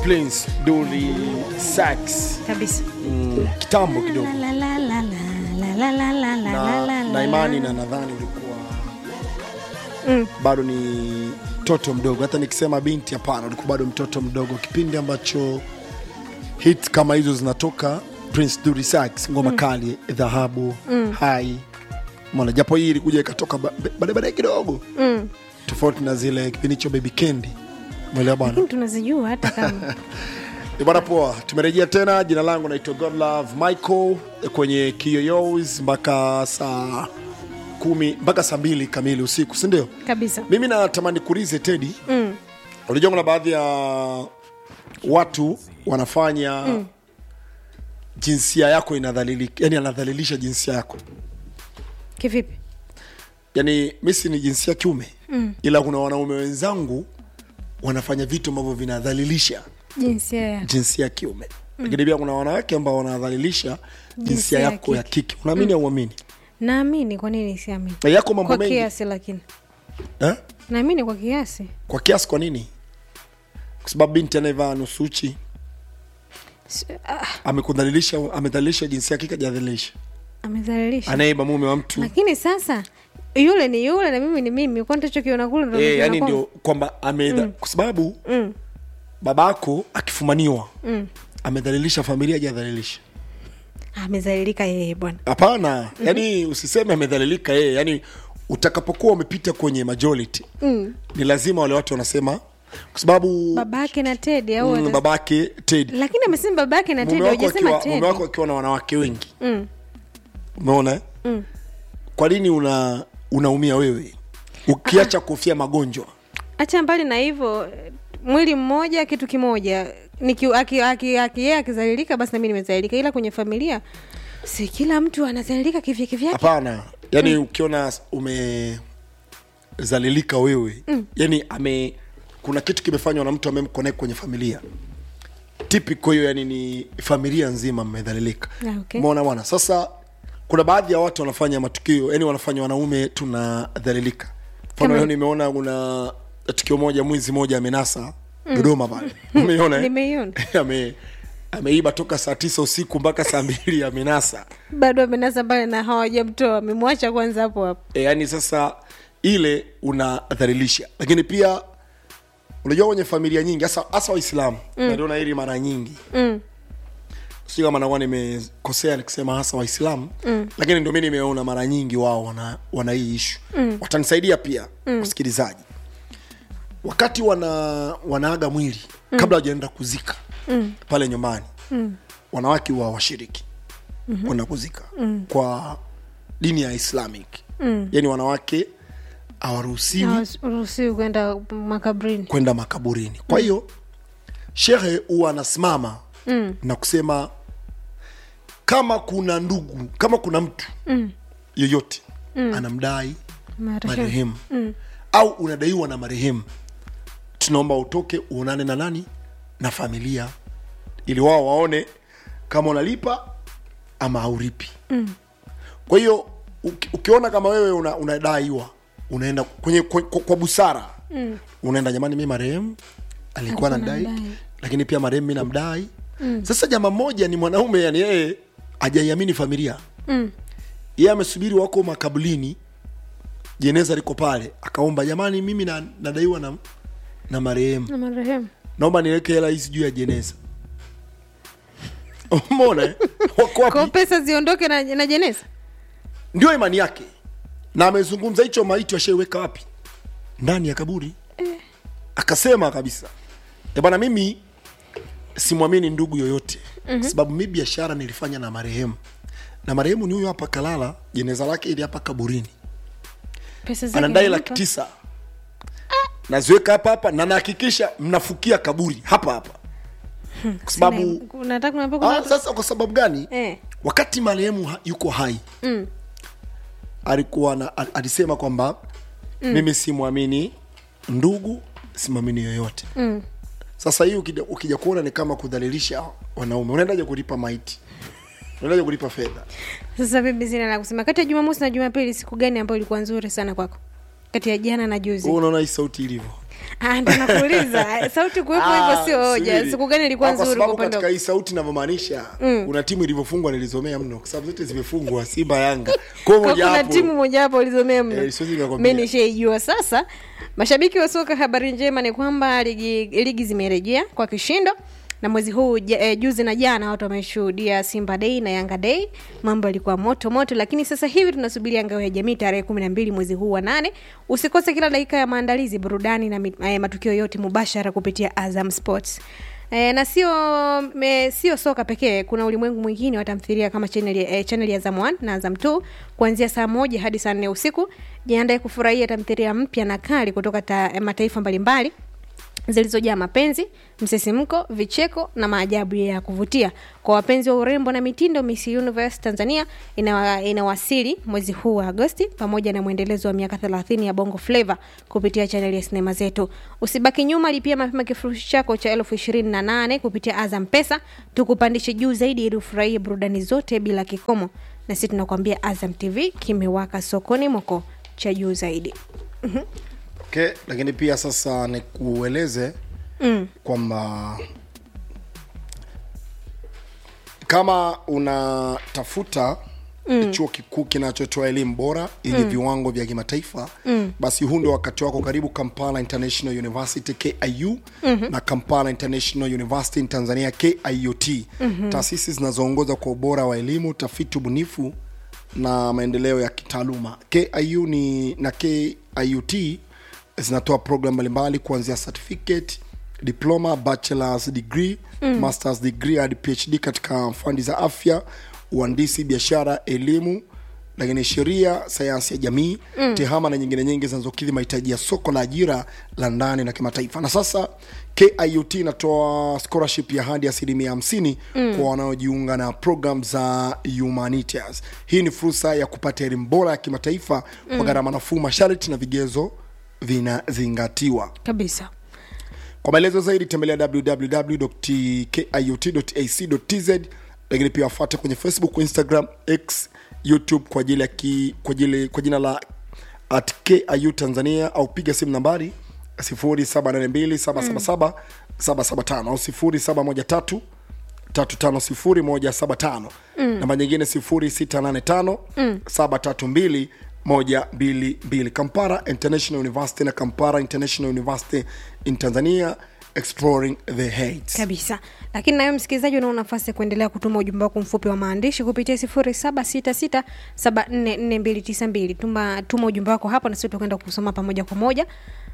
Prince Dully Sax kabisa mm, kitambo kidogo La, la, la, la, la, la, la, la, la, la, na, la, na imani la. na nadhani ulikuwa Mm. bado ni mtoto mdogo hata nikisema binti hapana ulikuwa bado mtoto mdogo kipindi ambacho hit kama hizo zinatoka prince Dully Sax ngoma kali dhahabu hai mona japo hii ilikuja ikatoka ba- baadaye baadaye kidogo Mm. tofauti na zile kipindi cho baby kendi mwelewa bwana lakini tunazijua hata kama Ni bwana poa tumerejea tena jina langu naitwa godlove michael kwenye kiyoyos mpaka saa kumi mpaka saa mbili kamili usiku sindio kabisa mimi natamani kuulize tedi mm. unajua kuna baadhi ya watu wanafanya mm. jinsia yako inadhalilika yani anadhalilisha jinsia yako kivipi yani misi ni jinsia kiume mm. ila kuna wanaume wenzangu wanafanya vitu ambavyo vinadhalilisha jinsia ya jinsia ya kiume lakini pia kuna wanawake ambao wanadhalilisha jinsia Jinsia ya yako ya kike unaamini au uamini naamini kwa nini siamini na yako mambo kwa mengi kiasi lakini eh? naamini kwa kiasi kwa kiasi kwa nini kwa sababu binti anayevaa nusuchi S- ah, amekudhalilisha amedhalilisha jinsia ya kike ajadhalilisha amedhalilisha anayeiba mume wa mtu lakini sasa yule ni yule na mimi ni mimi kwani tachokiona kule ndo Eh, nakiona yani kwangu? ndio kwamba amedha kwa sababu Mm. babako akifumaniwa Mm. amedhalilisha familia ajadhalilisha amezalilika yeye bwana hapana yani usiseme amedhalilika yeye yani utakapokuwa umepita kwenye majority mm. ni lazima wale watu wanasema kwa sababu babake na tedi au mm, atas- babake Ted lakini amesema babake na tedi mume wako hujasema akiwa mume tedi wako akiwa na wanawake wengi Mm. umeona eh? Mm. kwa nini una unaumia wewe ukiacha kufia magonjwa hacha mbali na hivyo mwili mmoja kitu kimoja Niki- aki- aki- aki- yeye akizalilika basi nami nimezalilika ila kwenye familia si kila mtu anazalilika kivyake vyake hapana yani ukiona umezalilika wewe yani ame kuna kitu kimefanywa na mtu amemconnect kwenye familia typical hiyo yani ni familia nzima mmedhalilika Ah, okay. umeona bwana sasa kuna baadhi ya watu wanafanya matukio yani wanafanya wanaume tunadhalilika mfano Kama- leo nimeona kuna tukio moja mwizi moja amenasa dodoma pale umeiona eh? nimeiona ame ameiba toka saa tisa usiku mpaka saa mbili amenasa bado amenasa pale na hawajamtoa amemwacha kwanza hapo hapo e, yani sasa ile unadhalilisha lakini pia unajua kwenye familia nyingi hasa hasa waislamu mm. naliona hili mara nyingi mm. si kama nakuwa nimekosea nikisema hasa waislamu mm. lakini ndio mi nimeona mara nyingi wao wana, wana hii ishu mm. watanisaidia pia mm. wasikilizaji wakati wana wanaaga mwili mm. kabla wajaenda kuzika mm. pale nyumbani mm. wanawake wa washiriki mm-hmm. kwenda kuzika mm. kwa dini ya islamic mm. yani wanawake hawaruhusiwi ruhusiwi kwenda makabrini kwenda makaburini kwa hiyo shehe huwa anasimama mm. na kusema kama kuna ndugu kama kuna mtu mm. yoyote mm. anamdai Marehemu. marehemu mm. au unadaiwa na marehemu tunaomba utoke uonane na nani na familia ili wao waone kama unalipa ama hauripi mm. kwa hiyo uki, ukiona kama wewe una, unadaiwa unaenda kwenye kwa, kwa, kwa busara mm. unaenda jamani mi marehemu alikuwa Alikuwa nadai anamdai. lakini pia marehemu mi namdai mm. sasa jama mmoja ni mwanaume yani yeye ajaiamini familia Mm. yeye amesubiri wako makabulini jeneza liko pale akaomba jamani mimi na, nadaiwa na, na marehemu na marehemu naomba niweke hela hizi juu ya jeneza umona eh? wako kwao wapi pesa ziondoke na, na jeneza ndio imani yake na amezungumza hicho maiti washaiweka wapi ndani ya kaburi akasema kabisa "Eh bwana mimi simwamini ndugu yoyote mm-hmm. sababu mi biashara nilifanya na marehemu na marehemu ni huyo hapa kalala jeneza lake ili hapa kaburini pesa zake anadai anampa. laki tisa naziweka hapa hapa na nahakikisha mnafukia kaburi hapa hapa kwa sababu Sina- unataka kuniambia kuna ah, watu- sasa kwa sababu gani eh. wakati marehemu ha- yuko hai mm. alikuwa na, al- alisema kwamba mm. mimi simwamini ndugu simwamini yoyote Mm. sasa hii ukija, ukija kuona ni kama kudhalilisha wanaume unaendaje kulipa maiti unaendaje kulipa fedha sasa mimi sina la kusema kati ya jumamosi na jumapili siku gani ambayo ilikuwa nzuri sana kwako kati ya jana na juzi Wewe unaona hii sauti ilivyo Ah, ndo nakuuliza sauti kuwepo hivyo sio hoja subiri. siku gani ilikuwa Ah, kwa nzuri kwa sababu upande katika wako? hii sauti inavyomaanisha kuna timu ilivyofungwa nilizomea mno kwa sababu zote zimefungwa simba yanga kwa Kwa moja kuna hapo timu moja hapo ulizomea mno Eh, siwezi nikakwambia. mi nishaijua sasa mashabiki wa soka habari njema ni kwamba ligi, ligi zimerejea kwa kishindo na mwezi huu ja- eh, juzi na jana watu wameshuhudia simba dei na yanga dei mambo yalikuwa moto moto lakini sasa hivi tunasubiria ngao ya jamii tarehe kumi na mbili mwezi huu wa nane usikose kila dakika ya maandalizi burudani na mit- eh, matukio yote mubashara kupitia azam sports E, na sio me, sio soka pekee kuna ulimwengu mwingine wa tamthilia kama channel, e, channel ya Azam 1 na Azam 2 kuanzia saa moja hadi saa nne usiku jiandae kufurahia tamthilia mpya na kali kutoka ta, e, mataifa mbalimbali zilizojaa mapenzi msisimko vicheko na maajabu ya kuvutia kwa wapenzi wa urembo na mitindo miss universe tanzania inawa- inawasili mwezi huu wa agosti pamoja na mwendelezo wa miaka 30 ya bongo flava kupitia chaneli ya sinema zetu usibaki nyuma lipia mapema kifurushi chako cha elfu ishirini na nane kupitia azam pesa tukupandishe juu zaidi ili ufurahie burudani zote bila kikomo na sisi tunakuambia azam tv kimewaka sokoni moko cha juu zaidi okay. lakini pia sasa nikueleze mm. kwamba kama unatafuta mm. chuo kikuu kinachotoa elimu bora yenye mm. viwango vya kimataifa mm. basi huu ndio wakati wako karibu kampala international university kiu mm-hmm. na kampala international university in tanzania kiut mm-hmm. taasisi zinazoongoza kwa ubora wa elimu utafiti ubunifu na maendeleo ya kitaaluma kiu ni na kiut zinatoa program mbalimbali kuanzia certificate diploma bachelors degree mm. masters degree hadi phd katika fandi za afya uhandisi biashara elimu lakini sheria sayansi ya jamii mm. tehama na nyingine nyingi zinazokidhi mahitaji ya soko la ajira la ndani na kimataifa na sasa kiut inatoa scholarship ya hadi asilimia hamsini mm. kwa wanaojiunga na program za humanities hii ni fursa ya kupata elimu bora ya kimataifa mm. kwa gharama nafuu masharti na vigezo vinazingatiwa kabisa kwa maelezo zaidi tembelea www.kiut.ac.tz lakini pia wafuate kwenye facebook instagram x youtube kwa ajili ya ki, kwa ajili kwa jina la at kiu tanzania au piga simu nambari 0782777775 au 0713 350175 namba nyingine 0685 732 122 kampara international university na kampara international university in tanzania exploring the heights kabisa lakini nawe msikilizaji unao nafasi ya kuendelea kutuma ujumbe wako mfupi wa maandishi kupitia sifuri saba sita sita saba nne nne mbili tisa mbili tuma tuma ujumbe wako hapo na sisi tutakwenda kusoma pamoja kwa moja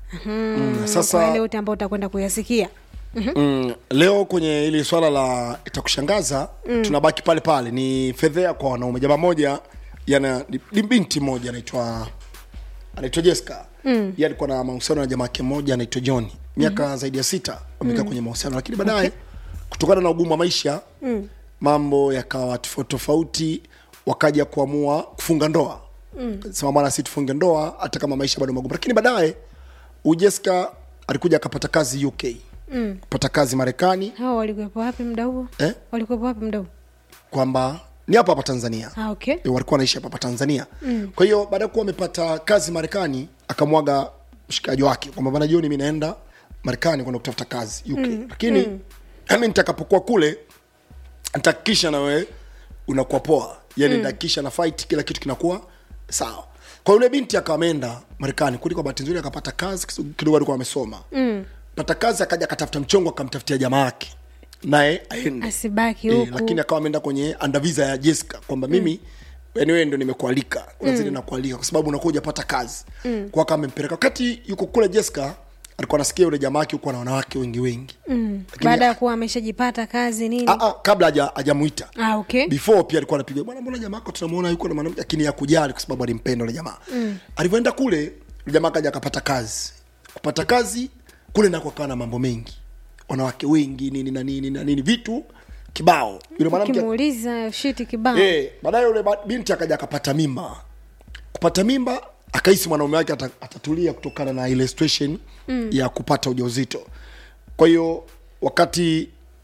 mm, sasa- kwa yale yote ambayo utakwenda kuyasikia mm, leo kwenye ili swala la itakushangaza mm. tunabaki pale pale ni fedhea kwa wanaume jamaa moja yana ni- ni binti moja anaitwa anaitwa jessica mm. ye alikuwa na mahusiano na jamaa yake mmoja anaitwa john miaka mm-hmm. zaidi ya sita wamekaa mm. kwenye mahusiano lakini baadaye okay. kutokana na ugumu wa maisha mm. mambo yakawa tofauti tofauti wakaja kuamua kufunga ndoa mm. sema bwana si tufunge ndoa hata kama maisha bado magumu lakini baadaye ujeska alikuja akapata kazi uk mm. kupata kazi marekani hao walikuwepo wapi mda huo eh? walikuwepo wapi mda huo kwamba ni hapa hapa tanzania ah, okay E, walikuwa wanaishi hapa hapa tanzania mm. kwa hiyo baada ya kuwa amepata kazi marekani akamwaga mshikaji wake kwamba bana jioni mi naenda marekani kwenda kutafuta kazi uk mm. lakini mm. ami nitakapokuwa kule nitahakikisha na wewe unakuwa poa yani nitahakikisha na fight kila kitu kinakuwa sawa kwa yule binti akawa ameenda marekani kuli kwa bahati nzuri akapata kazi kiso- kidogo alikuwa amesoma mm. pata kazi akaja akatafuta mchongo akamtafutia jamaa yake naye aende asibaki Eh, huku lakini akawa ameenda kwenye andavisa ya jessica kwamba mimi yani wewe ndo nimekualika unazidi nakualika kwa sababu unakuwa hujapata kazi mm. kwa kama amempeleka wakati yuko kule jessica alikuwa anasikia yule jamaa yake yuko na wanawake wengi wengi mm. baada ya kuwa ameshajipata kazi nini a, a, kabla haja- hajamuita ah, okay before pia alikuwa anapiga bwana mbona jamaa yako tunamuona yuko na mwanamke lakini ya kujali kwa sababu alimpenda yule jamaa mm. alivyoenda kule yule jamaa akaja akapata kazi kupata kazi kule nako akawa na mambo mengi wanawake wengi nini na nini na nini vitu kibao yule mwanamke ukimuuliza shiti kibao Eh, baadaye yule ba- binti akaja akapata mimba kupata mimba akahisi mwanaume wake ata- atatulia kutokana na ile situation mm. ya kupata ujauzito kwa hiyo wakati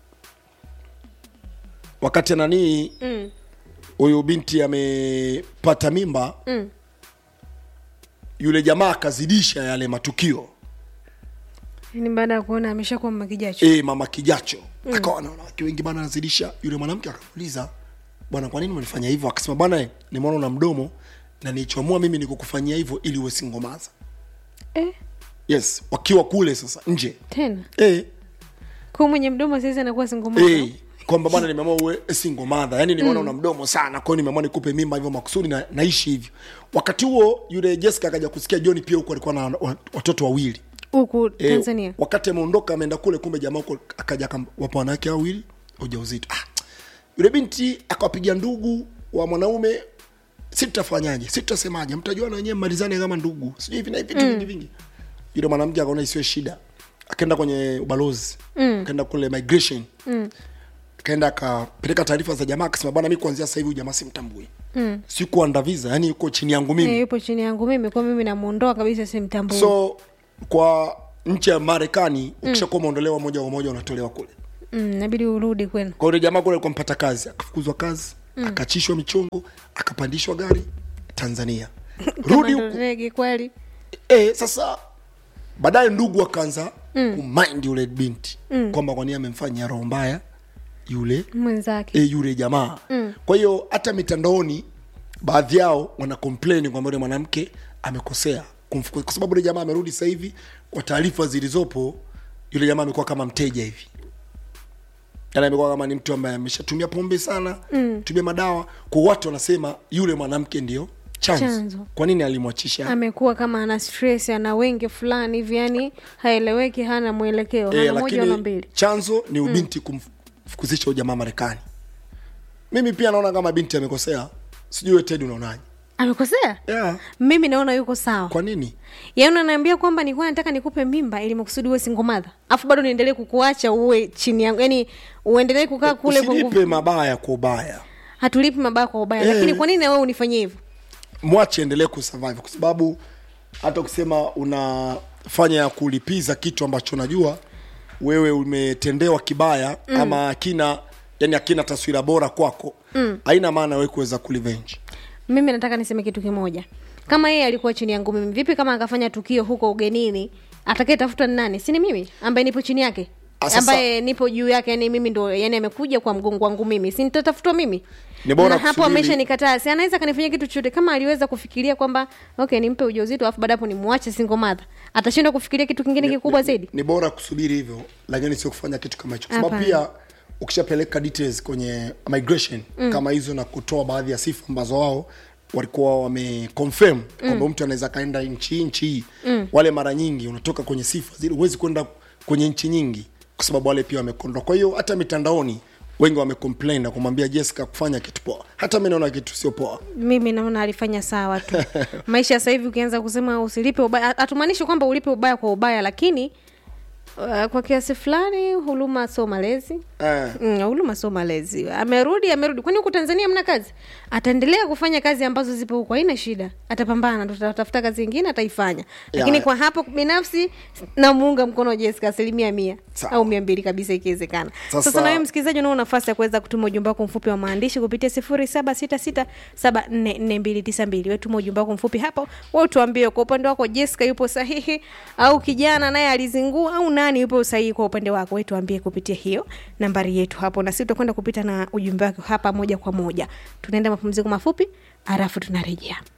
wakati nanii huyu binti amepata mimba mm. yule jamaa akazidisha yale matukio ni baada ya kuona ameshakuwa makijacho e, mama kijacho mm. akawa na wanawake wengi bana anazidisha yule mwanamke akamuuliza bwana kwa nini umenifanya hivyo akasema bwana eh, nimeona una mdomo na nichoamua mimi nikukufanyia hivyo ili uwe singomaza eh, yes wakiwa kule sasa nje tena e, kwa mwenye mdomo saizi anakuwa singoma e, kwamba bwana nimeamua uwe single mother yani nimeona una mdomo sana kwa hiyo nimeamua nikupe mimba hivyo makusudi na, naishi hivyo wakati huo yule jessica akaja kusikia john pia huko alikuwa na wa- watoto wawili huku Eh, tanzania wakati ameondoka ameenda kule kumbe jamaa huko akaja wapa wanawake hao wawili ujauzito ah, yule binti akawapigia ndugu wa mwanaume si tutafanyaje si tutasemaje mtajuana wenyewe mmalizane kama ndugu sijui hivi na hivi vitu vingi vingi yule mwanamke akaona isiwe shida akaenda kwenye ubalozi mm. akaenda kule migration mm. akaenda akapeleka taarifa za jamaa akasema bwana mi kuanzia sasa hivi huyu jamaa simtambui mm. sikuanda visa yani yuko chini yangu mimi Eh, yupo chini yangu mimi kwa mimi namuondoa kabisa simtambui so kwa nchi ya marekani ukishakuwa umeondolewa moja kwa moja unatolewa kule mm, nabidi urudi kwenu kwa yule jamaa kule alikuwa mpata kazi akafukuzwa kazi mm. akachishwa michongo akapandishwa gari tanzania rudi Kama ndo huku rege kweli e, sasa baadaye ndugu akaanza mm. kumind yule binti mm. kwamba kwani amemfanyia roho mbaya yule mwenzake e, yule jamaa mm. kwa hiyo hata mitandaoni baadhi yao wana complain kwamba yule mwanamke amekosea kumfukuza kwa sababu yule jamaa amerudi sasa hivi kwa taarifa zilizopo yule jamaa amekuwa kama mteja hivi yani amekuwa kama ni mtu ambaye ameshatumia pombe sana mm. tumia madawa kwa watu wanasema yule mwanamke ndio chanzo, Chanzo. kwa nini alimwachisha amekuwa kama ana stress ana wenge fulani hivi yani haeleweki hana mwelekeo hana Eh, moja wala lakini mbili chanzo ni ubinti kumfukuzisha huyu jamaa marekani mimi pia naona kama binti amekosea sijui wewe ted unaonaje amekosea yeah. mimi naona yuko sawa kwa nini yaani unaniambia kwamba nilikuwa nataka nikupe mimba ili makusudi uwe singomadha afu bado niendelee kukuacha uwe chini yangu yani uendelee kukaa kule kwa nguvu usilipe mabaya kwa ubaya hatulipi mabaya kwa ubaya Eh. lakini kwa nini na wewe unifanyie hivyo mwache endelee kusurvive kwa sababu hata ukisema unafanya ya kulipiza kitu ambacho najua wewe umetendewa kibaya mm. ama akina yani akina taswira bora kwako mm. haina maana wewe kuweza kulivenge mimi nataka niseme kitu kimoja kama yeye alikuwa chini yangu mimi vipi kama akafanya tukio huko ugenini atakayetafuta ni nani si ni mimi ambaye nipo chini yake Ah, sasa- ambaye nipo juu yake yani mimi ndo yani amekuja kwa mgongo wangu mimi si nitatafutwa mimi Ni bora na hapo kusubiri- amesha nikataa si anaweza kanifanyia kitu chochote kama aliweza kufikiria kwamba okay nimpe ujauzito alafu baada hapo nimwache single mother atashindwa kufikiria kitu kingine kikubwa zaidi ni bora kusubiri hivyo lakini sio kufanya kitu kama hicho kwa sababu Hapana. pia ukishapeleka details kwenye migration mm. kama hizo na kutoa baadhi ya sifa ambazo wao walikuwa wameconfirm kwamba mtu anaweza kaenda nchi hii nchi hii mm. wale mara nyingi unatoka kwenye sifa zile huwezi kwenda kwenye nchi nyingi kwa sababu wale pia wamekondwa kwa hiyo hata mitandaoni wengi wamecomplain na kumwambia jessica kufanya kitu poa hata mi naona kitu sio poa mimi naona alifanya sawa tu maisha sasa hivi ukianza kusema usilipe ubaya hatumaanishi kwamba ulipe ubaya kwa ubaya lakini uh, kwa kiasi fulani huruma sio malezi eh. Mm, huruma sio malezi amerudi amerudi kwani huku tanzania mna kazi ataendelea kufanya kazi ambazo zipo huku haina shida atapambana tutatafuta kazi ingine ataifanya lakini Ya. kwa hapo binafsi namuunga mkono jessica asilimia mia Sawa. au mia mbili kabisa ikiwezekana Sasa- sasa nawe msikilizaji unao nafasi ya kuweza kutuma ujumbe wako mfupi wa maandishi kupitia sifuri saba sita sita saba nne nne mbili tisa mbili wetuma ujumbe wako mfupi hapo wa utuambie kwa upande wako jessica yupo sahihi au kijana naye alizingua au nani yupo sahihi kwa upande wako wetuambie kupitia hiyo nambari yetu hapo na sisi tutakwenda kupita na ujumbe wako hapa moja kwa moja tunaenda mapumziko mafupi halafu tunarejea